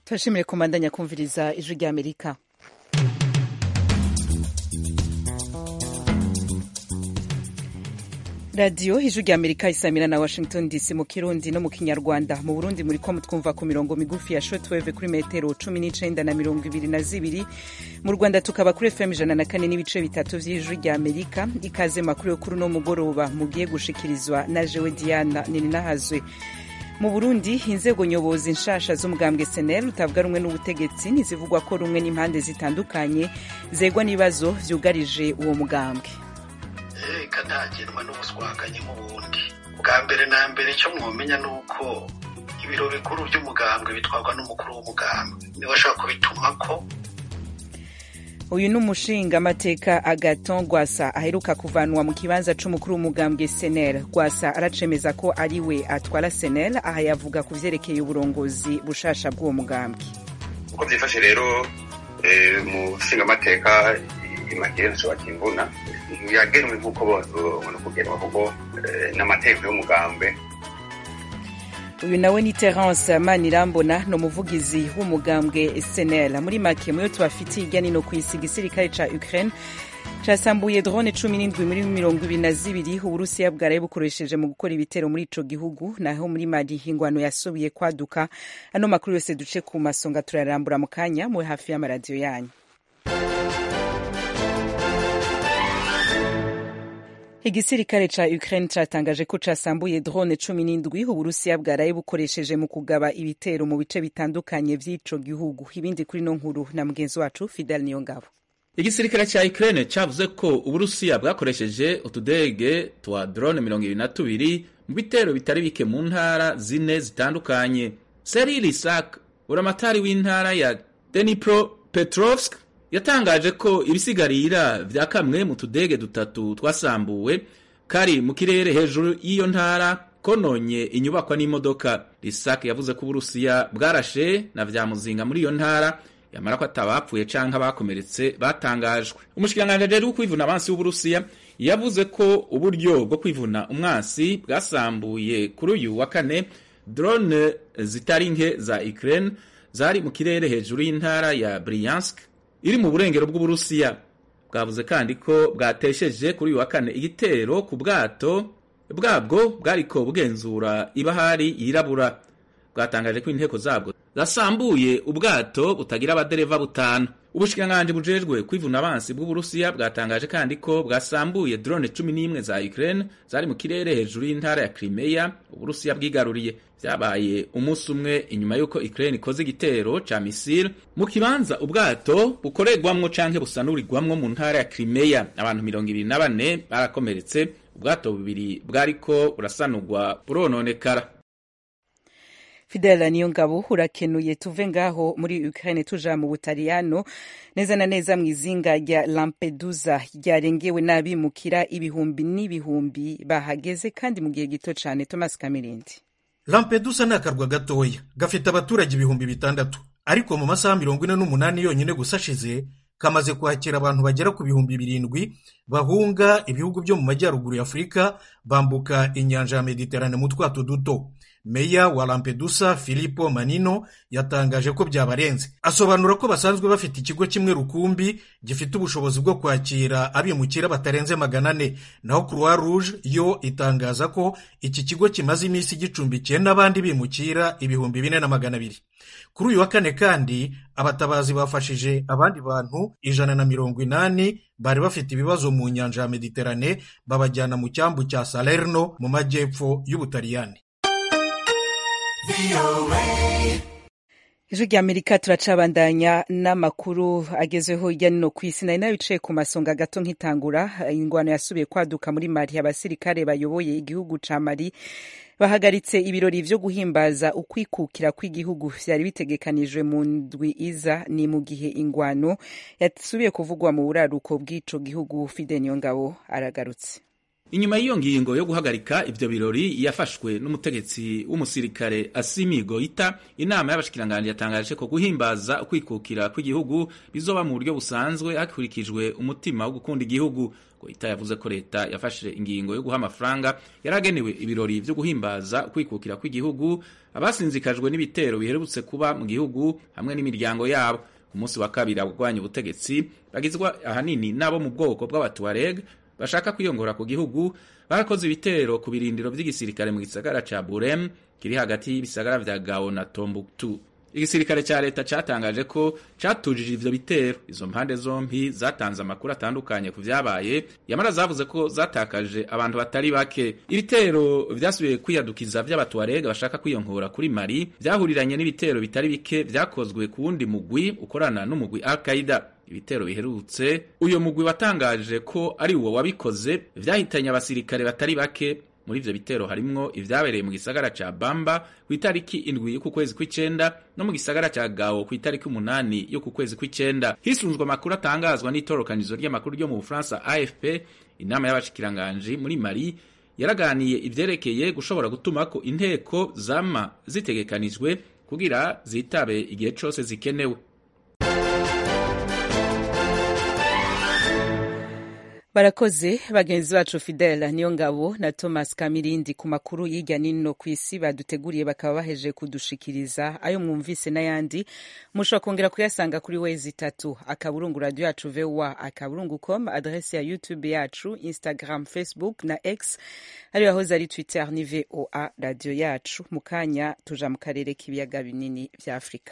turashimire kumandanya kumviriza ijwi rya amerika radiyo ijwi rya amerika isamira na washington dc mu kirundi no mu kinyarwanda mu burundi muri ko mutwumva ku mirongo migufi ya shotweve kuri metero cumi n'icenda na mirongo ibiri na zibiri mu rwanda tukaba kuri fm ijana na kane n'ibice bitatu vy'ijwi rya amerika ikaze makuru yo kuri uno mugoroba mugiye gushikirizwa na jewe diana nininahazwe mu burundi inzego nyobozi nshasha z'umugambwe senel utavuga rumwe n'ubutegetsi ntizivugwa ko rumwe n'impande zitandukanye zegwa n'ibibazo vyugarije uwo mugambwe reka ntagenwa n'ubuswakanyi nk'ubundi bwa mbere na mbere icyo mwomenya ni uko ibiro bikuru by'umugambwe bitwarwa n'umukuru w'umugambwe niwe ashobora kubitumako uyu ni umushingamateka agaton rwasa aheruka kuvanwa mu kibanza c'umukuru w'umugambwe senel rwasa aracemeza ko ari we atwara senel aha yavuga ku vyerekeye uburongozi bushasha bw'uwo mugambwe uko vyifashe rero mu nshingamateka imagire nshobora kimvuna yagenwe nk'uko bona kugenwa kuko n'amategeko y'umugambwe uyu nawe ni terence manirambona ni umuvugizi w'umugambwe senel muri make muyo tubafitiye hirya nino ku isi igisirikare ca ukraine casambuye drone cumi n'indwi muri mirongo ibiri na zibiri uburusiya bwaraye bukoresheje mu gukora ibitero muri ico gihugu naho muri mali ingwano yasubiye kwaduka ano makuru yose duce ku masonga turayarambura mu kanya muri hafi y'amaradiyo yanyu igisirikare ca ukraine catangaje ko casambuye drone cumi n'indwi uburusiya bwaraye bukoresheje mu kugaba ibitero mu bice bitandukanye vy'ico gihugu ibindi kuri no nkuru na mugenzi wacu fidel niyongabo igisirikare ca ukraine cavuze ko uburusiya bwakoresheje utudege twa drone mirongo ibiri na tubiri mu bitero bitari bike mu ntara zine zitandukanye seril isak uramatari w'intara ya denipro petrovsk yatangaje ko ibisigarira vya kamwe mu tudege dutatu twasambuwe kari mu kirere hejuru y'iyo ntara kononye inyubakwa n'imodoka risak yavuze ko uburusiya bwarashe na vya muzinga muri iyo ntara yamara ko atabapfuye canke abakomeretse batangajwe umushikiranganji rero kwivuna abansi w'uburusiya yavuze ko uburyo bwo kwivuna umwansi bwasambuye kuri uyu wa kane drone zitari nke za ukraine zari mu kirere hejuru y'intara ya bryansk iri mu burengero bw'uburusiya bwavuze kandi ko bwatesheje kuri uyu wa kane igitero ku bwato bwabwo bwariko bugenzura ibahari yirabura bwatangaje ko inteko zabwo zasambuye ubwato butagira abadereva butanu ubushikiranganji bujejwe kwivuna abansi bw'uburusiya bwatangaje kandi ko bwasambuye drone cumi n'imwe za ukraine zari mu kirere hejuru y'intara ya crimea uburusiya bwigaruriye vyabaye umunsi umwe inyuma y'uko ukraine ikoze igitero ca misile mu kibanza ubwato bukorerwamwo canke busanurirwamwo mu ntara ya crimea abantu mirongo ibiri na bane barakomeretse ubwato bubiri bwariko burasanurwa burononekara fidela niyo ngabo urakenuye tuve ngaho muri ukraine tuja mu butaliyano neza na neza mu izinga rya lampedusa ryarengewe n'abimukira ibihumbi n'ibihumbi bahageze kandi mu gihe gito cane thomas kamirindi lampedusa ni akarwa gatoya gafite abaturage ibihumbi bitandatu ariko mu masaha mirongo ine n'umunani yonyine gusa ashize kamaze kwakira abantu bagera ku bihumbi birindwi bahunga ibihugu byo mu majyaruguru ya afurika bambuka inyanja ya mediterane mu twato duto meya wa lampedusa filipo manino yatangaje ko byabarenze asobanura ko basanzwe bafite ikigo kimwe rukumbi gifite ubushobozi bwo kwakira abimukira batarenze magana ane naho croix rouge yo itangaza ko iki kigo kimaze iminsi gicumbikiye n'abandi bimukira ibihumbi bine na magana abiri kuri uyu wa kane kandi abatabazi bafashije abandi bantu ijana na mirongo inani bari bafite ibibazo mu nyanja ya mediterane babajyana mu cyambu cya salerno mu majyepfo y'ubutaliyani ijwi rya amerika turacabandanya n'amakuru agezweho hirya no ku isi nari nabicaye ku masonga gato nk'itangura ingwano yasubiye kwaduka muri mali abasirikare bayoboye igihugu ca mali bahagaritse ibirori vyo guhimbaza ukwikukira kw'igihugu vyari bitegekanijwe mu ndwi iza ni mu gihe ingwano yasubiye kuvugwa mu buraruko bw'ico gihugu fide niyongabo aragarutse inyuma y'iyo ngingo yo guhagarika ivyo birori yafashwe n'umutegetsi w'umusirikare Asimi Goita inama y'abashikiranganji yatangaje ko guhimbaza ukwikukira kw'igihugu bizoba mu buryo busanzwe hakurikijwe umutima wo gukunda igihugu goita yavuze ko leta yafashe ingingo yo guha amafaranga yaragenewe ibirori vyo guhimbaza ukwikukira kw'igihugu abasinzikajwe n'ibitero biherutse kuba mu gihugu hamwe n'imiryango yabo umunsi wa kabiri abagwanya ubutegetsi bagizwa ahanini n'abo mu bwoko bw'abatuareg bashaka kwiyongora ku gihugu barakoze ibitero ku birindiro vy'igisirikare mu gisagara ca burem kiri hagati y'ibisagara vya gao na tombuktu igisirikare ca leta catangaje ko catujije ivyo bitero izo mpande zompi zatanze amakuru atandukanye ku vyabaye yamara zavuze ko zatakaje abantu batari bake ibitero vyasubiye kwiyadukiza vy'abatuarega bashaka kwiyonkora kuri mali vyahuriranye n'ibitero bitari bike vyakozwe ku wundi mugwi ukorana n'umugwi al qaida ibitero biherutse uyo mugwi watangaje ko ari uwo wabikoze vyahitanye abasirikare batari bake muri ivyo bitero harimwo ivyabereye mu gisagara ca Bamba ku itariki indwi y'uku kwezi kw'icenda no mu gisagara ca Gao ku itariki umunani y'uku kwezi kw'icenda hisunzwe amakuru atangazwa n'itorokanizo ry'amakuru ryo mu Bufaransa AFP inama y'abashikiranganji muri Mali yaraganiye ivyerekeye gushobora gutumako inteko zama zitegekanijwe kugira zitabe igihe cose zikenewe barakoze bagenzi bacu fidela niyo ngabo na thomas kamirindi ku makuru y'irya nino ku isi baduteguriye bakaba baheje kudushikiriza ayo mwumvise n'ayandi mushobora kongera kuyasanga kuri wezi itatu akaburungu radio yacu voa akaburungu com adrese ya youtube yacu instagram facebook na x ariyo yahoze ari twitter ni voa radio yacu mu kanya tuja mu karere k'ibiyaga binini vya afurika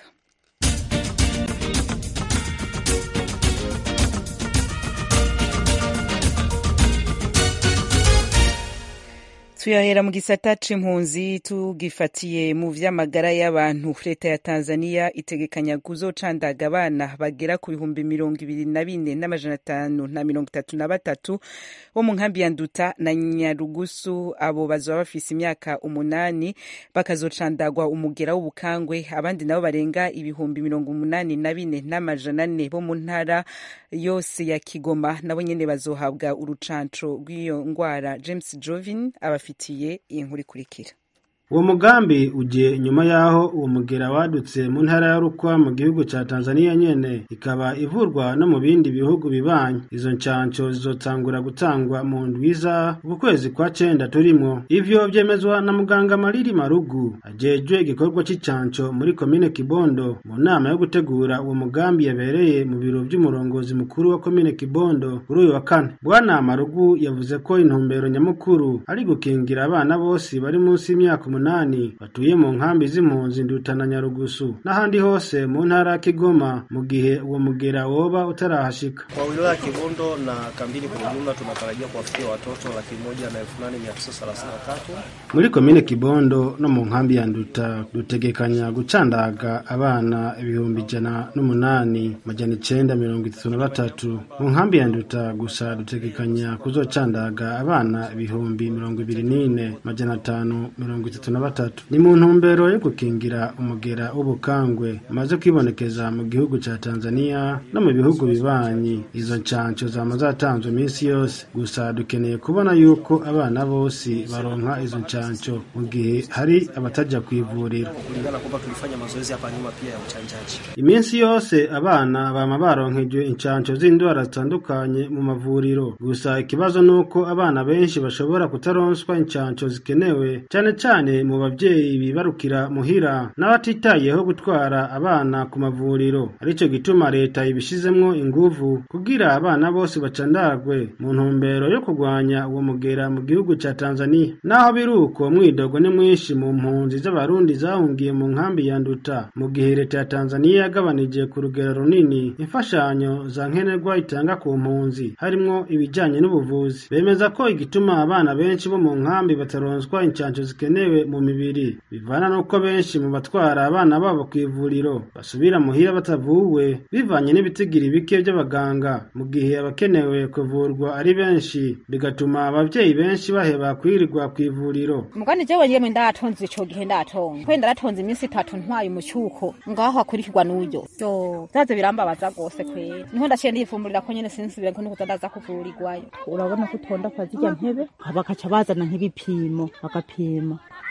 tuyahera mu gisata c'impunzi tugifatiye mu vy'amagara y'abantu leta ya tanzania itegekanya kuzocandaga abana bagera ku bihumbi mirongo ibiri na bine n'amajana atanu na mirongo itatu na batatu bo mu nkambi ya nduta na nyarugusu abo bazoba bafise imyaka umunani bakazocandagwa umugera w'ubukangwe abandi nabo barenga ibihumbi mirongo umunani na bine n'amajana ane bo mu ntara yose ya kigoma nabo nyene bazohabwa urucanco rw'iyo ngwara james jovin abafite iyi nkuru ikurikira uwo mugambi ugiye nyuma y'aho uwo mugera wadutse mu ntara ya rukwa mu gihugu cya tanzania nyene ikaba ivurwa no mu bindi bihugu bibanyi izo ncanco zizotangura gutangwa mu ndwiza uku kwezi kwa cenda turimwo ivyo vyemezwa na muganga mariri marugu ajejwe igikorwa c'incanco muri komine kibondo mu nama yo gutegura uwo mugambi yabereye mu biro vy'umurongozi mukuru wa komine kibondo kuri uyu wa kane bwana marugu yavuze ko intumbero nyamukuru ari gukingira abana bose bari munsi y'imyaka umunani batuye mu nkambi z'impunzi ndutana nyarugusu n'ahandi hose mu ntara ya kigoma mu gihe uwo mugera woba utarahashika kwa wilaya ya kibondo na kambini kwa ujumla tunatarajia kuwafikia watoto laki moja na elfu nane mia tisa thelathini na tatu muri komine kibondo no mu nkambi ya nduta dutegekanya gucandaga abana ibihumbi ijana n'umunani majana icenda mirongo itatu na batatu mu nkambi ya nduta gusa dutegekanya kuzocandaga abana ibihumbi mirongo ibiri n'ine majana atanu mirongo itatu na batatu ni mu ntumbero yo gukingira umugera w'ubukangwe umaze kwibonekeza mu gihugu ca tanzania no mu bihugu bibanyi izo ncanco zama zatanzwe iminsi yose gusa dukeneye kubona yuko abana bose baronka izo ncanco mu gihe hari abataja kwivuriro kulingana kwamba tulifanya mazoezi hapa nyuma pia ya uchanjaji iminsi yose abana bama baronkejwe incanco z'indwara zitandukanye mu mavuriro gusa ikibazo ni uko abana benshi bashobora kutaronswa incanco zikenewe cane cane mu bavyeyi bibarukira muhira n'abatitayeho gutwara abana ku mavuriro arico gituma leta ibishizemwo inguvu kugira abana bose bacandagwe mu ntumbero yo kurwanya uwo mugera mu gihugu ca tanzania naho biri uko mwidogo ni mwinshi mu mpunzi z'abarundi zahungiye mu nkambi ya nduta mu gihe leta ya tanzania yagabanije ku rugero runini imfashanyo za nkenerwa itanga ku mpunzi harimwo ibijanye n'ubuvuzi bemeza ko igituma abana benshi bo mu nkambi bataronswa incanco zikenewe mu mibiri bivana n'uko benshi mu batwara abana babo ku ivuriro basubira muhira batavuwe bivanye n'ibitigiri bike by'abaganga mu gihe abakenewe kuvurwa ari benshi bigatuma abavyeyi benshi baheba kwirirwa ku ivuriro mugani jewe yemwe ndatonze ico gihe ndatonze kwenda ndatonze iminsi itatu ntwaye umucyuko ngaho hakurikirwa n'uyo yo zaze birambabaza rwose kwera niho ndaciye ndiyifumburira ko nyene sinsubira ko nukuza ndaza kuvurirwayo urabona ko utonda kwa zirya ntebe bakaca bazana nk'ibipimo bagapima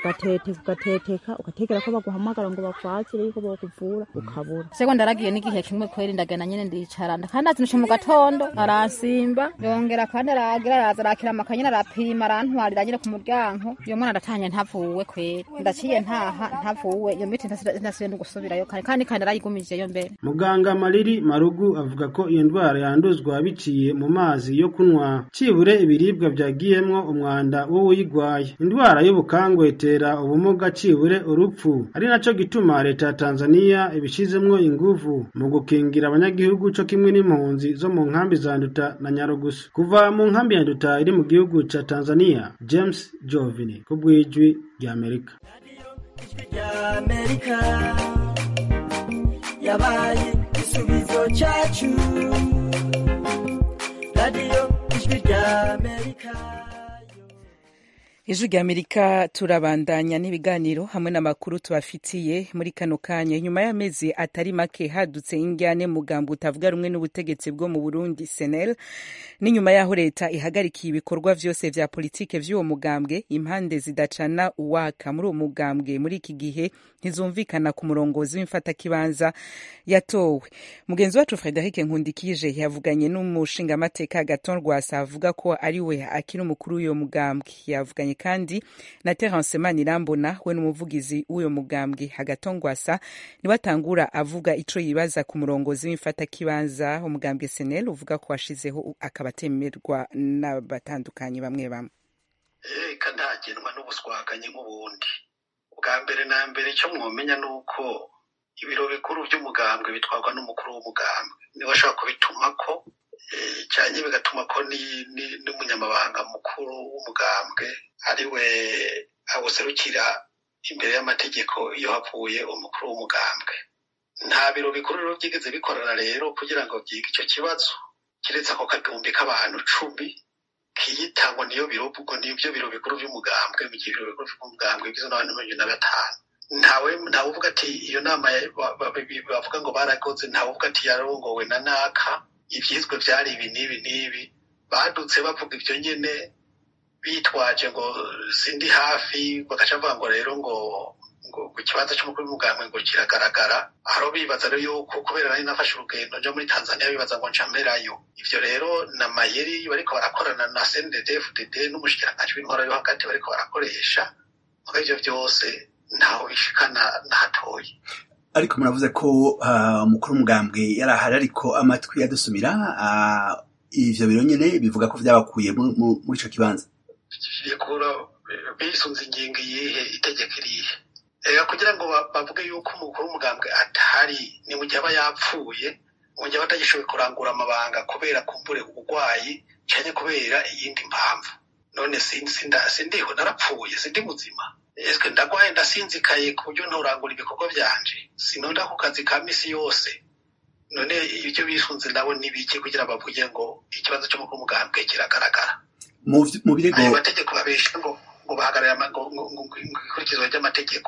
ugatete ugateteka ugatekera ko baguhamagara ngo bakwakire yuko bakuvura ukabura seko ndaragiye n'igihe kimwe kweri ndagenda nyene ndicara kandi azinushe mu gatondo aransimba yongera kandi aragira araza arakira amakanyene arapima arantwarira nyene ku muryango iyo mwana aratanye ntavuwe kweri ndaciye ntaha ntavuwe iyo miti ntasubiye no gusubirayo kare kandi kandi arayigumijeyo mbere muganga mariri marugu avuga ko iyo ndwara yanduzwa biciye mu mazi yo kunywa cibure ibiribwa vyagiyemwo umwanda w'uwuyigwaye indwara y'ubukangwe itera ubumuga cibure urupfu ari naco gituma leta ya tanzaniya ibishizemwo inguvu mu gukingira abanyagihugu co kimwe n'impunzi zo mu nkambi za nduta na nyarugusu kuva mu nkambi ya nduta iri mu gihugu ca tanzaniya james jovini ku bw'ijwi ry'amerika ry'amerika yabaye igisubizo cyacu radiyo ijwi ry'amerika ijwi ry'amerika turabandanya n'ibiganiro hamwe n'amakuru tubafitiye muri kano kanya nyuma y'amezi atari make hadutse injyane mugambo utavuga rumwe n'ubutegetsi bwo mu burundi senel n'inyuma y'aho leta ihagarikiye ibikorwa vyose vya politike vy'uwo mugambwe impande zidacana uwaka muri uwo mugambwe muri iki gihe ntizumvikana ku murongozi w'imfatakibanza yatowe mugenzi wacu frederic nkundikije yavuganye n'umushingamateka gaton rwasa avuga ko ari we akiri umukuru w'uyo mugambwe yavuganye kandi na terence manirambona we n'umuvugizi w'uyo mugambwe hagatongwasa niwe atangura avuga ico yibaza ku murongozi w'imfatakibanza umugambwe senel uvuga ko washizeho akaba atemerwa n'abatandukanye bamwe bamwe reka ntagenwa n'ubuswaganye nk'ubundi bwa mbere na mbere icyo mwomenya ni uko ibiro bikuru by'umugambwe bitwarwa n'umukuru w'umugambwe niwe ashobora kubitumako cyane bigatuma ko n'umunyamabanga mukuru w'umugambwe ari we awuserukira imbere y'amategeko iyo havuye umukuru w'umugambwe nta biro bikuru rero byigeze bikorana rero kugira ngo byige icyo kibazo keretse ako kagumbi k'abantu cumi kiyita ngo niyo biro ngo nibyo biro bikuru by'umugambwe mu gihe ibiro bikuru by'umugambwe bigizwe n'abantu mirongo irindwi na batanu ntawe ntawe uvuga ati iyo nama bavuga ngo barakoze ntawe uvuga ati yarongowe na naka ibyizwe byari ibi n'ibi n'ibi badutse bavuga ibyo nyine bitwaje ngo sindi hafi bagaca bavuga ngo rero ngo ngo ku kibanza cy'umukuru w'umugambwe ngo kiragaragara aho bibaza rero yuko kubera nari nafashe urugendo nja muri tanzania bibaza ngo ncamerayo ivyo rero na mayeri bariko barakorana na cndd fdd n'umushikiranganji w'intwara yo hagati bariko barakoresha muri ivyo vyose ntaho bishikana na hatoyi ariko muravuze ko umukuru uh, w'umugambwe yari ahari ariko amatwi yadusumira uh, ivyo biro nyene bivuga ko vyabakuye muri ico kibanza bikura bisunze ingingo iyihe itegeko irihe ega kugira ngo bavuge yuko umukuru w'umugambwe atari ni mu gihe aba yapfuye mu gihe aba atagishoboye kurangura amabanga kubera kumbure uburwayi cyane kubera iyindi mpamvu none sindiho narapfuye sindi muzima ese ndagwaye ndasinzikaye ku buryo nturangura ibikorwa byanje sinonda ku kazi ka misi yose none ibyo bisunze nabo n'ibiki kugira bavuge ngo ikibazo cy'umukuru w'umugambwe kiragaragara mu birego ayo mategeko babesha ngo ngo bahagarare ikurikizwa ry'amategeko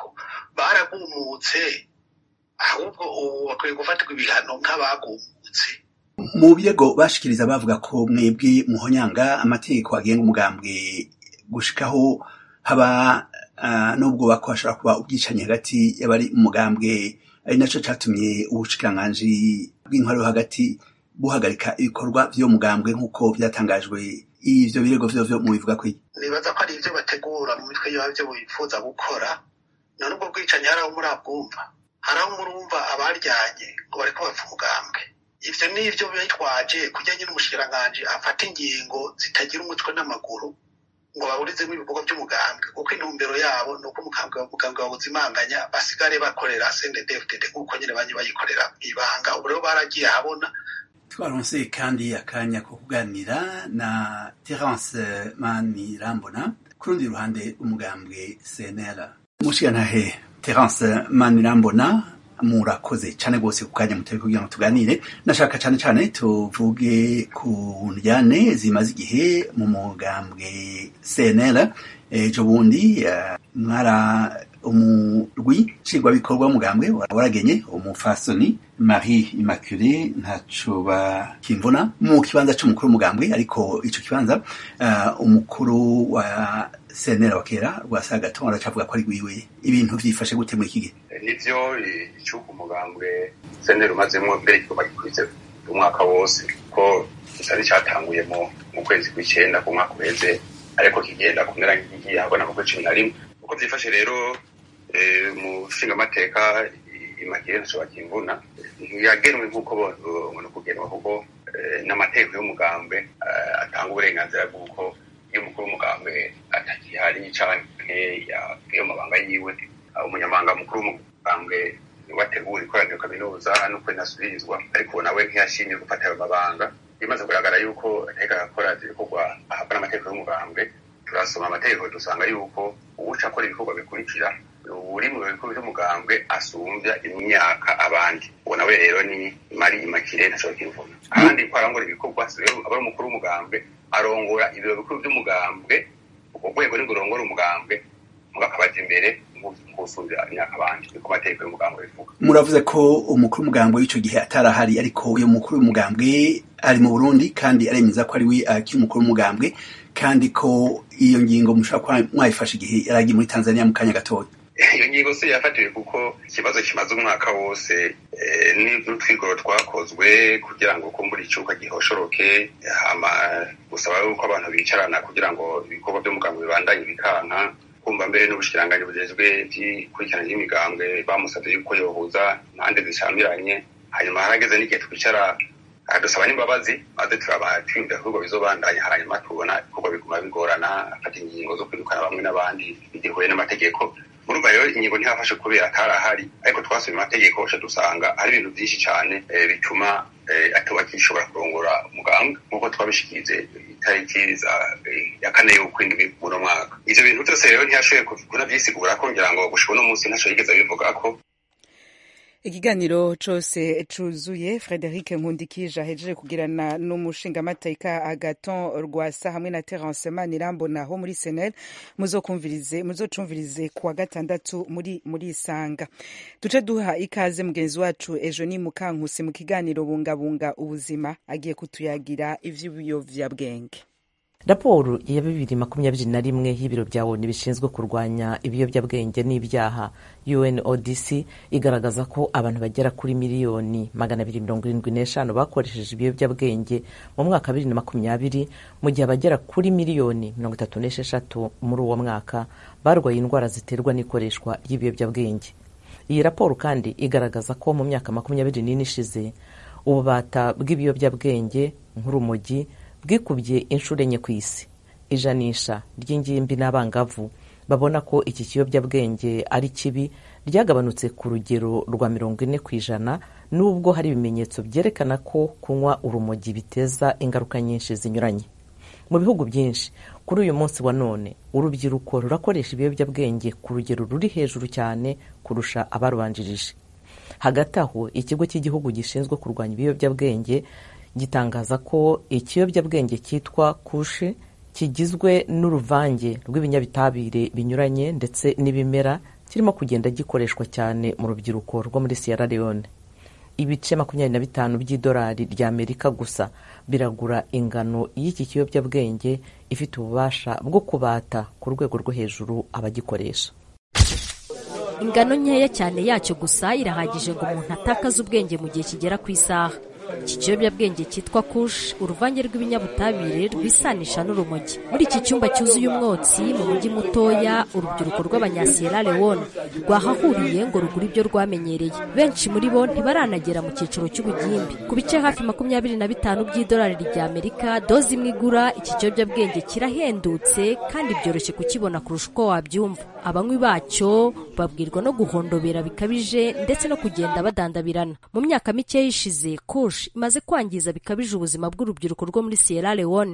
baragumutse ahubwo ubu bakwiye gufatirwa ibihano nk'abagumutse mu birego bashikiriza bavuga ko mwebwe muhonyanga amategeko agenga umugambwe gushikaho haba uh, n'ubwo bako hashobora kuba ubwicanyi hagati y'abari umugambwe ari naco catumye ubushikiranganji bw'intwaro hagati buhagarika ibikorwa vy'uwo mugambwe nk'uko vyatangajwe ivyo birego vyo vyo mubivuga ko nibaza ko ari ivyo bategura mu mitwe yabyo bifuza gukora none ubwo bwicanyi hari aho murabwumva hari aho murumva abaryanye ngo bariko bapfa umugambwe ivyo nivyo bitwaje kujya nyine umushikiranganji afata ingingo zitagira umutwe n'amaguru ngo baburizemo ibikorwa by'umugambwe kuko intumbero yabo ni uko umugambwe umugambwe bawuzimanganya basigare bakorera sndfdd nk'uko nyine banye bayikorera ibanga ubu rero baragiye ahabona twaronse kandi akanya ko kuganira na terence manirambona ku rundi ruhande umugambwe cnl mushigantahe terence manirambona murakoze cyane rwose ku kanya mutari kugira ngo tuganire nashaka cyane cyane tuvuge ku njyane zimaze igihe mu mugambwe cnl ejo bundi mwara umurwi nshingwabikorwa w'umugambwe waragenye umufasoni marie immaculée ntaco bakimvuna mu kibanza c'umukuru w'umugambwe ariko ico kibanza uh, umukuru wa senera wa kera rwa sagaton aracavuga ko ari gwiwe ibintu vyifashe gute muri iki gihe nivyo icuka umugambwe senera umazemwo mbere kigoma gikurize umwaka wose ko gisari catanguye mu kwezi kw'icenda ku mwaka uheze ariko kigenda kumera nk'igiye habona mu kwezi cumi na rimwe uko vyifashe rero mu nshingamateka imagire ntaco bakimvuna yagenwe nk'uko bona kugenwa kuko n'amategeko y'umugambwe atanga uburenganzira bw'uko iyo umukuru w'umugambwe atakihari canke yagiye mu mabanga yiwe umunyamabanga mukuru w'umugambwe wategura ikoraniro kaminuza nuko inasubirizwa ariko nawe ntiyashimye gufata ayo mabanga bimaze kugaragara yuko ateka akora ibikorwa ahabwa n'amategeko y'umugambwe turasoma amategeko dusanga yuko uwuca akora ibikorwa bikurikira uri mu bikorwa by'umugambwe asumbya imyaka abandi uwo nawe rero ni mari imakire ntashobora kwivuna kandi ko arangora ibikorwa aba ari umukuru w'umugambwe arongora ibiro bikuru by'umugambwe ubwo rwego nibwo rurongora umugambwe mugakabaja imbere gusumbya imyaka abandi niko amategeko y'umugambwe bivuga muravuze ko umukuru w'umugambwe w'ico gihe atarahari ariko uyo mukuru w'umugambwe ari mu burundi kandi aremeza ko ari we akiri umukuru w'umugambwe kandi ko iyo ngingo mushobora kuba mwayifashe igihe yaragiye muri tanzania mu kanya gatoya iyo ngingo si yafatiwe kuko ikibazo kimaze umwaka wose n'utwigoro twakozwe kugira ngo kumbura icuka gihoshoroke hama gusaba yuko abantu bicarana kugira ngo ibikorwa by'umugambwe bibandanye bikanka kumva mbere n'ubushikiranganji bujejwe by'ikurikirana ry'imigambwe bamusabye yuko yohuza impande zishamiranye hanyuma harageze n'igihe twicara dusaba n'imbabazi maze turaba twiyumvira ibikorwa bizobandanya hanyuma tubona ibikorwa biguma bigorana afata ingingo zo kwirukana bamwe n'abandi bigihuye n'amategeko murumva rero ingingo ntihafashe kubera atarahari ariko twasomye amategeko aca dusanga hari ibintu byinshi cyane bituma atuba kishobora kurongora umugambwe nk'uko twabishikirize itariki ya kane y'ukwindwi muno mwaka ivyo bintu byose rero ntiyashoboye kunavyisigura ko ngira ngo gushika uno munsi ntaco yigeze abivuga ko ikiganiro cose cuzuye frederic nkundikije ahejeje kugirana n'umushingamateka agaton rwasa hamwe na terence manirambona ho muri senel muzokumvirize muzocumvirize kuwa gatandatu muri muri isanga duce duha ikaze mugenzi wacu ejo ni mukankusi mu kiganiro bungabunga ubuzima agiye kutuyagira ivy'ibiyovyabwenge raporo ya bibiri makumyabiri na rimwe y'ibiro bya onu bishinzwe kurwanya ibiyobyabwenge n'ibyaha unodc igaragaza ko abantu bagera kuri miliyoni magana abiri mirongo irindwi n'eshanu bakoresheje ibiyobyabwenge mu mwaka wa bibiri na makumyabiri mu gihe abagera kuri miliyoni mirongo itatu n'esheshatu muri uwo mwaka barwaye indwara ziterwa n'ikoreshwa ry'ibiyobyabwenge iyi raporo kandi igaragaza ko mu myaka makumyabiri n'ine ishize ububata bw'ibiyobyabwenge nk'urumogi bwikubye inshuro enye ku isi ijanisha ry'ingimbi n'abangavu babona ko iki kiyobyabwenge ari kibi ryagabanutse ku rugero rwa mirongo ine ku ijana nubwo hari ibimenyetso byerekana ko kunywa urumogi biteza ingaruka nyinshi zinyuranye mu bihugu byinshi kuri uyu munsi wa none urubyiruko rurakoresha ibiyobyabwenge ku rugero ruri hejuru cyane kurusha abarubanjirije hagati aho ikigo cy'igihugu gishinzwe kurwanya ibiyobyabwenge gitangaza ko ikiyobyabwenge cyitwa kushe kigizwe n'uruvange rw'ibinyabitabire binyuranye ndetse n'ibimera kirimo kugenda gikoreshwa cyane mu rubyiruko rwo muri Sierra Leone ibice makumyabiri na bitanu by'idolari ry'Amerika gusa biragura ingano y'iki kiyobyabwenge ifite ububasha bwo kubata ku rwego rwo hejuru abagikoresha ingano nkeya cyane yacyo gusa irahagije ngo umuntu atakaze ubwenge mu gihe kigera ku isaha iki kiyobyabwenge cyitwa kush uruvange rw'ibinyabutabire rwisanisha n'urumogi muri iki cyumba cyuzuye umwotsi mu mujyi mutoya urubyiruko rw'abanyasiyera leone rwahahuriye ngo rugure ibyo rwamenyereye benshi muri bo ntibaranagera mu cyiciro cy'ubugimbi ku bice hafi makumyabiri na bitanu by'idolari ry'amerika doze imwe igura iki kiyobyabwenge kirahendutse kandi byoroshye kukibona kurusha uko wabyumva abanywi bacyo babwirwa no guhondobera bikabije ndetse no kugenda badandabirana mu myaka mike yishize kush imaze kwangiza bikabije ubuzima bw'urubyiruko rwo muri Sierra Leone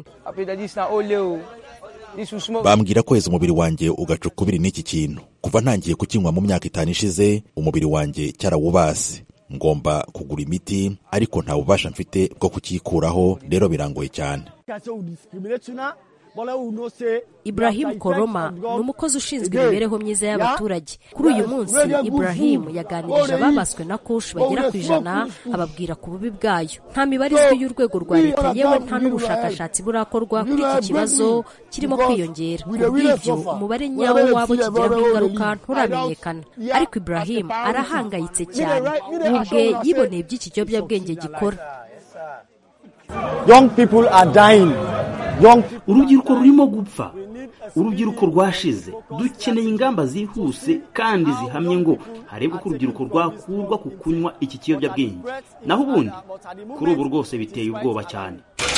bambwira kweza umubiri wanjye ugaca ukubiri n'iki kintu kuva ntangiye kukinywa mu myaka itanu ishize umubiri wanjye cyarawubase ngomba kugura imiti ariko nta bubasha mfite bwo kukikuraho rero birangoye cyane Ibrahim Koroma ni umukozi ushinzwe imibereho myiza y'abaturage kuri uyu munsi Ibrahim yaganirije ababaswe na kush bagera ku ijana ababwira ku bubi bwayo nta mibare izwi y'urwego rwa leta yewe nta n'ubushakashatsi burakorwa kuri iki kibazo kirimo kwiyongera ku bw'ibyo umubare nyawo wabo kigiraho ingaruka nturamenyekana ariko Ibrahim arahangayitse cyane ubwe yiboneye iby'iki kiyobyabwenge gikora Young people are dying. Young urubyiruko rurimo gupfa urubyiruko rwashize dukeneye ingamba zihuse kandi zihamye ngo harebwe ko urubyiruko rwakurwa ku kunywa iki kiyobyabwenge naho ubundi kuri ubu rwose biteye ubwoba cyane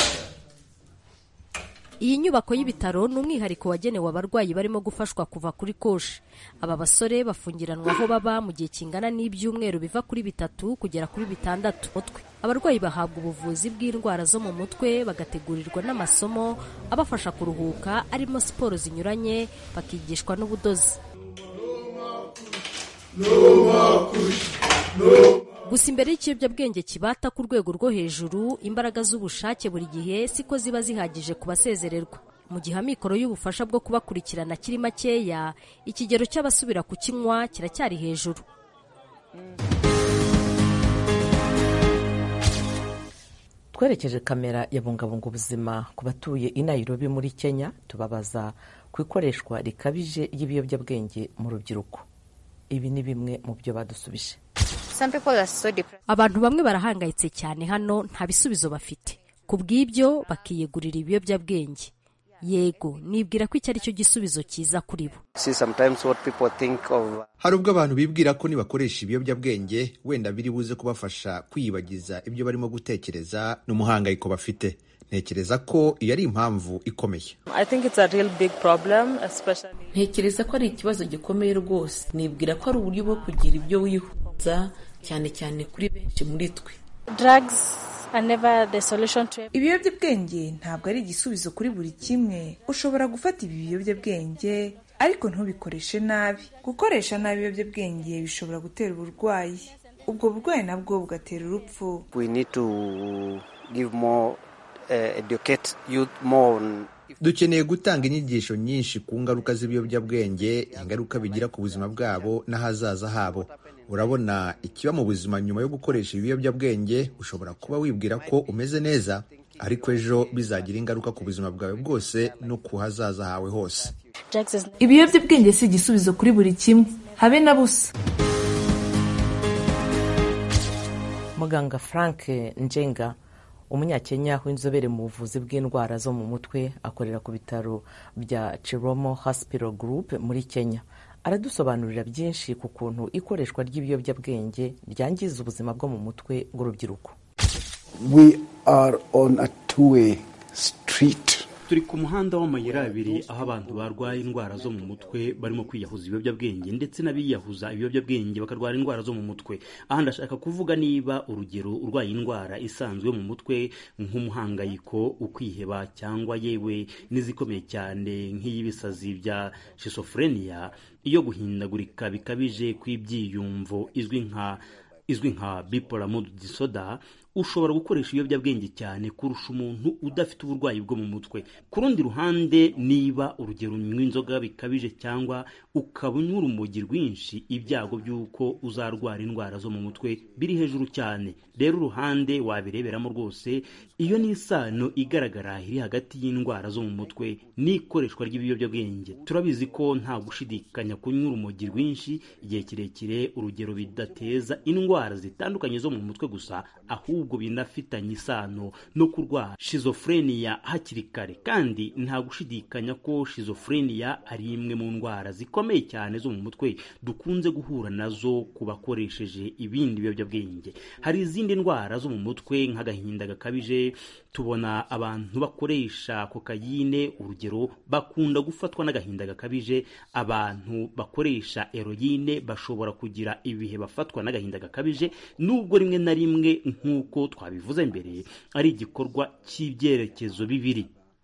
iyi nyubako y'ibitaro ni umwihariko wagenewe abarwayi barimo gufashwa kuva kuri koshi aba basore bafungiranwa aho baba mu gihe kingana n'ibyumweru biva kuri bitatu kugera kuri bitandatu mutwe abarwayi bahabwa ubuvuzi bw'indwara zo mu mutwe bagategurirwa n'amasomo abafasha kuruhuka arimo siporo zinyuranye bakigishwa n'ubudozi gusa imbere y'ikiyobyabwenge kibata ku rwego rwo hejuru imbaraga z'ubushake buri gihe siko ziba zihagije ku basezererwa mu gihe amikoro y'ubufasha bwo kubakurikirana kiri makeya ikigero cy'abasubira kukinywa kiracyari hejuru twerekeje kamera ya bungabunga ubuzima ku batuye i Nairobi muri kenya tubabaza ku ikoreshwa rikabije ry'ibiyobyabwenge mu rubyiruko ibi ni bimwe mu byo badusubije abantu bamwe barahangayitse cyane hano nta bisubizo bafite ku bw'ibyo bakiyegurira ibiyobyabwenge yego nibwira ko iki ari cyo gisubizo cyiza kuri bo hari ubwo abantu bibwira ko nibakoresha ibiyobyabwenge wenda biri buze kubafasha kwiyibagiza ibyo barimo gutekereza n'umuhangayiko bafite ntekereza ko iyo ari impamvu ikomeye ntekereza ko ari ikibazo gikomeye rwose nibwira ko ari uburyo bwo kugira ibyo wihuza cyane cyane kuri benshi muri twe ibiyobyabwenge ntabwo ari igisubizo kuri buri kimwe ushobora gufata ibi biyobyabwenge ariko ntubikoreshe nabi gukoresha nabi ibiyobyabwenge bishobora gutera uburwayi ubwo burwayi nabwo bugatera urupfu dukeneye gutanga inyigisho nyinshi ku ngaruka z'ibiyobyabwenge ingaruka bigira ku buzima bwabo n'ahazaza habo urabona ikiba mu buzima nyuma yo gukoresha ibiyobyabwenge ushobora kuba wibwira ko umeze neza ariko ejo bizagira ingaruka ku buzima bwawe bwose no ku hazaza hawe hose ibiyobyabwenge si igisubizo kuri buri kimwe habe na busa muganga frank njenga umunyakenya w'inzobere mu buvuzi bw'indwara zo mu mutwe akorera ku bitaro bya chiromo hospital group muri kenya aradusobanurira byinshi ku kuntu ikoreshwa ry'ibiyobyabwenge ryangiza ubuzima bwo mu mutwe bw'urubyiruko we are on a two-way street turi ku muhanda w'amayira abiri aho abantu barwaye indwara zo mu mutwe barimo kwiyahuza ibiyobyabwenge ndetse n'abiyahuza ibiyobyabwenge bakarwara indwara zo mu mutwe aha ndashaka kuvuga niba urugero urwaye indwara isanzwe mu mutwe nk'umuhangayiko ukwiheba cyangwa yewe n'izikomeye cyane nk'iy'ibisazi bya shizofureniya iyo guhindagurika bikabije kw'ibyiyumvo izwi nka izwi nka bipolar mood disorder ushobora gukoresha ibiyobyabwenge cyane kurusha umuntu udafite uburwayi bwo mu mutwe ku rundi ruhande niba urugero unywa inzoga bikabije cyangwa ukaba unywa urumogi rwinshi ibyago by'uko uzarwara indwara zo mu mutwe biri hejuru cyane rero uruhande wabireberamo rwose iyo ni isano igaragara iri hagati y'indwara zo mu mutwe n'ikoreshwa ry'ibiyobyabwenge turabizi ko nta gushidikanya kunywa urumogi rwinshi igihe kirekire urugero bidateza indwara zitandukanye zo mu mutwe gusa ahubwo ahubwo binafitanye isano no kurwara shizofureniya hakiri kare kandi nta gushidikanya ko shizofureniya ari imwe mu ndwara zikomeye cyane zo mu mutwe dukunze guhura nazo ku bakoresheje ibindi biyobyabwenge hari izindi ndwara zo mu mutwe nk'agahinda gakabije tubona abantu bakoresha kokayine urugero bakunda gufatwa n'agahinda gakabije abantu bakoresha eroyine bashobora kugira ibihe bafatwa n'agahinda gakabije nubwo rimwe na rimwe nk'uko twabivuze mbere ari igikorwa cy'ibyerekezo bibiri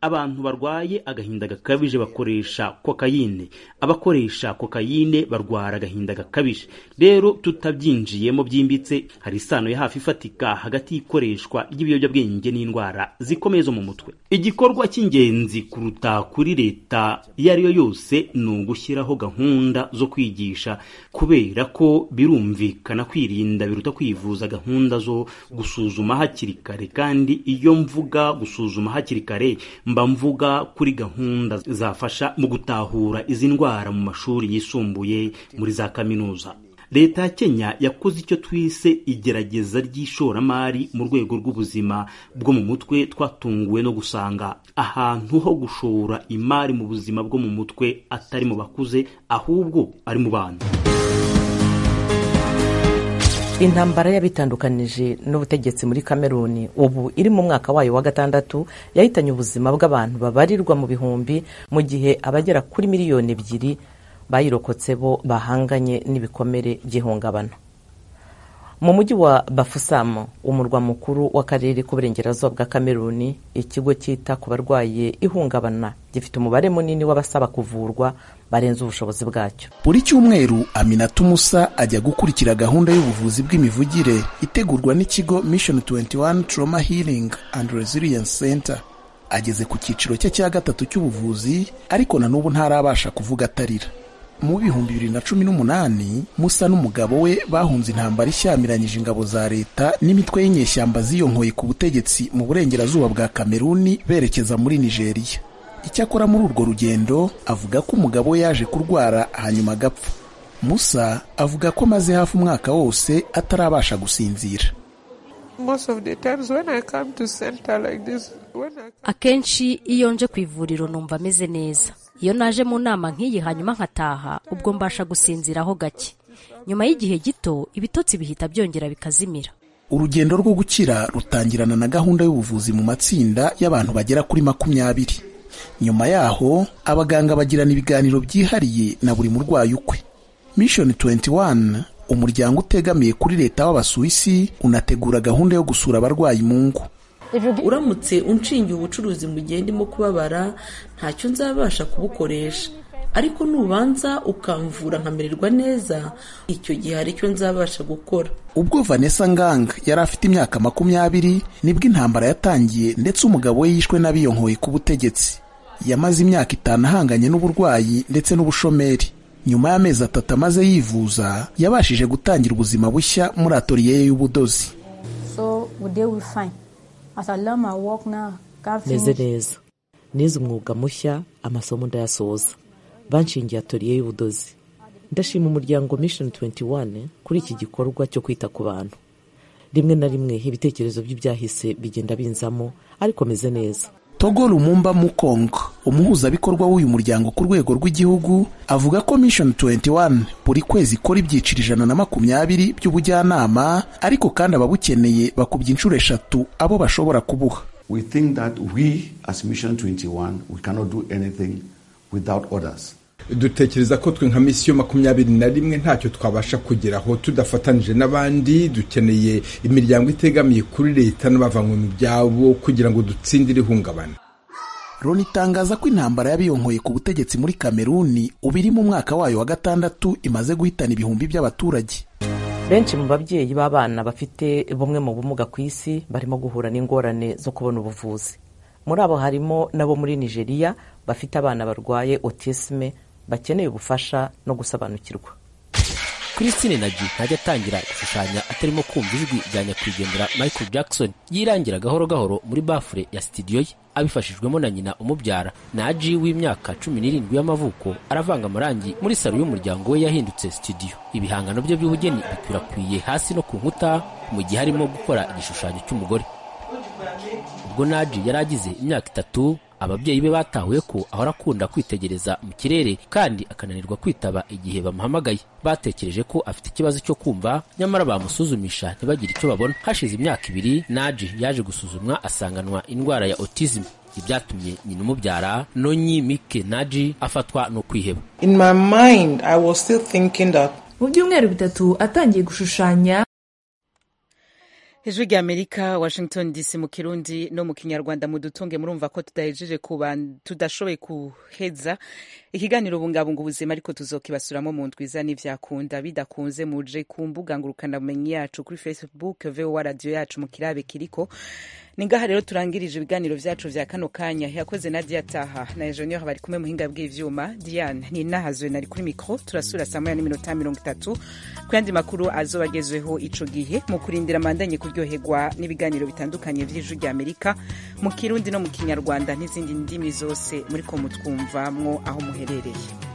abantu barwaye agahinda gakabije bakoresha kokayine abakoresha kokayine barwara agahinda gakabije rero tutabyinjiyemo byimbitse hari isano ya hafi ifatika hagati y'ikoreshwa ry'ibiyobyabwenge n'indwara zikomeye zo mu mutwe igikorwa cy'ingenzi kuruta kuri leta iyo ari yo yose ni ugushyiraho gahunda zo kwigisha kubera ko birumvikana kwirinda biruta kwivuza gahunda zo gusuzuma hakiri kare kandi iyo mvuga gusuzuma hakiri kare mba mvuga kuri gahunda zafasha mu gutahura izi ndwara mu mashuri yisumbuye muri za kaminuza leta ya kenya yakoze icyo twise igerageza ry'ishoramari mu rwego rw'ubuzima bwo mu mutwe twatunguwe no gusanga ahantu ho gushora imari mu buzima bwo mu mutwe atari mu bakuze ahubwo ari mu bana intambara y'abitandukanije n'ubutegetsi muri kameruni ubu iri mu mwaka wayo wa gatandatu yahitanye ubuzima bw'abantu babarirwa mu bihumbi mu gihe abagera kuri miliyoni ebyiri bayirokotse bo bahanganye n'ibikomere by'ihungabana mu mujyi wa bafusamu umurwa mukuru w'akarere k'uburengerazuba bwa kameruni ikigo cyita ku barwaye ihungabana gifite umubare munini w'abasaba kuvurwa barenze ubushobozi bwacyo buri cyumweru aminata umusa ajya gukurikira gahunda y'ubuvuzi bw'imivugire itegurwa n'ikigo mission 21 trauma healing and resilience center ageze ku cyiciro cye cya gatatu cy'ubuvuzi ariko na n'ubu ntarabasha kuvuga atarira mu bihumbi bibiri na cumi n'umunani musa n'umugabo we bahunze intambara ishyamiranyije ingabo za leta n'imitwe y'inyeshyamba ziyonkoye ku butegetsi mu burengerazuba bwa kameruni berekeza muri nigeria icyakora muri urwo rugendo avuga ko umugabo we yaje kurwara hanyuma agapfa musa avuga ko amaze hafi umwaka wose atarabasha gusinzira akenshi iyo nje ku ivuriro numva ameze neza iyo naje mu nama nk'iyi hanyuma nkataha ubwo mbasha gusinziraho gake nyuma y'igihe gito ibitotsi bihita byongera bikazimira urugendo rwo gukira rutangirana na gahunda y'ubuvuzi mu matsinda y'abantu bagera kuri makumyabiri nyuma yaho abaganga bagirana ibiganiro byihariye na buri murwayi ukwe mission 21 umuryango utegamiye kuri leta w'abasuwisi unategura gahunda yo gusura abarwayi mu ngo uramutse unshingiye ubucuruzi mu gihe ndimo kubabara ntacyo nzabasha kubukoresha ariko nubanza ukamvura nkamererwa neza icyo gihe hari icyo nzabasha gukora ubwo vanessa ngang yari afite imyaka makumyabiri nibwo intambara yatangiye ndetse umugabo we yishwe n'abiyonkoye ku butegetsi yamaze imyaka itanu ahanganye n'uburwayi ndetse n'ubushomeri nyuma y'amezi atatu amaze yivuza yabashije gutangira ubuzima bushya muri atoriye ye y'ubudozi so they will find as I learn my work now can't meze finish neza nize umwuga mushya amasomo ndayasoza banshingiye atoriye y'ubudozi ndashima umuryango mission 21 kuri iki gikorwa cyo kwita ku bantu rimwe na rimwe ibitekerezo by'ibyahise bigenda binzamo ariko meze neza togo lumumba mukong umuhuzabikorwa w'uyu muryango ku rwego rw'igihugu avuga ko mission 21 buri kwezi ikora ibyiciro ijana na makumyabiri by'ubujyanama ariko kandi ababukeneye bakubye inshuro eshatu abo bashobora kubuha We think that we, as Mission 21, we cannot do anything without others. dutekereza ko twe nka misiyo makumyabiri na rimwe ntacyo twabasha kugeraho tudafatanije n'abandi dukeneye imiryango itegamiye kuri leta n'abavanywe mu byabo kugira ngo dutsindire ihungabana loni itangaza ko intambara y'abiyonkoye ku butegetsi muri kameruni ubu iri mu mwaka wayo wa gatandatu imaze guhitana ibihumbi by'abaturage benshi mu babyeyi b'abana bafite bumwe mu bumuga ku isi barimo guhura n'ingorane zo kubona ubuvuzi muri abo harimo n'abo muri nigeria bafite abana barwaye autisme bakeneye ubufasha no gusobanukirwa christine nagi ntajya atangira gushushanya atarimo kumva ijwi rya nyakwigendera michael jackson yirangira gahoro gahoro muri bafure ya sitidiyo ye abifashijwemo na nyina umubyara naji w'imyaka cumi n'irindwi y'amavuko aravanga amarangi muri salo y'umuryango we yahindutse sitidiyo ibihangano bye by'ubugeni bikwirakwiye hasi no ku nkuta mu gihe arimo gukora igishushanyo cy'umugore ubwo naji yari agize imyaka itatu ababyeyi be batahuye ko ahora akunda kwitegereza mu kirere kandi akananirwa kwitaba igihe bamuhamagaye batekereje ko afite ikibazo cyo kumva nyamara bamusuzumisha ntibagire icyo babona hashize imyaka ibiri naji yaje gusuzumwa asanganwa indwara ya autism ibyatumye nyina umubyara nonyi mike naji afatwa no kwiheba In my mind, I was still thinking that mu byumweru bitatu atangiye gushushanya ijwi rya amerika washington dc mu kirundi no mu kinyarwanda mudutunge murumva ko tudahejeje kuba tudashoboye kuheza ikiganiro bungabunga ubuzima ariko tuzokibasuramo mu ndwiza n'ivyakunda bidakunze muje ku mbuga ngurukanabumenyi yacu kuri facebook vowa radio yacu mu kirabe kiriko ni ngaha rero turangirije ibiganiro vyacu vya kano kanya yakoze nadia taha na engineer bari kumwe muhinga bw'ivyuma diane ni nahazwe nari kuri mikro turasura saa moya n'iminota mirongo itatu ku yandi makuru azoba agezweho ico gihe mu kurindira mandanye kuryoherwa n'ibiganiro bitandukanye vy'ijwi rya amerika mu kirundi no mu kinyarwanda n'izindi ndimi zose muriko mutwumvamwo aho muherereye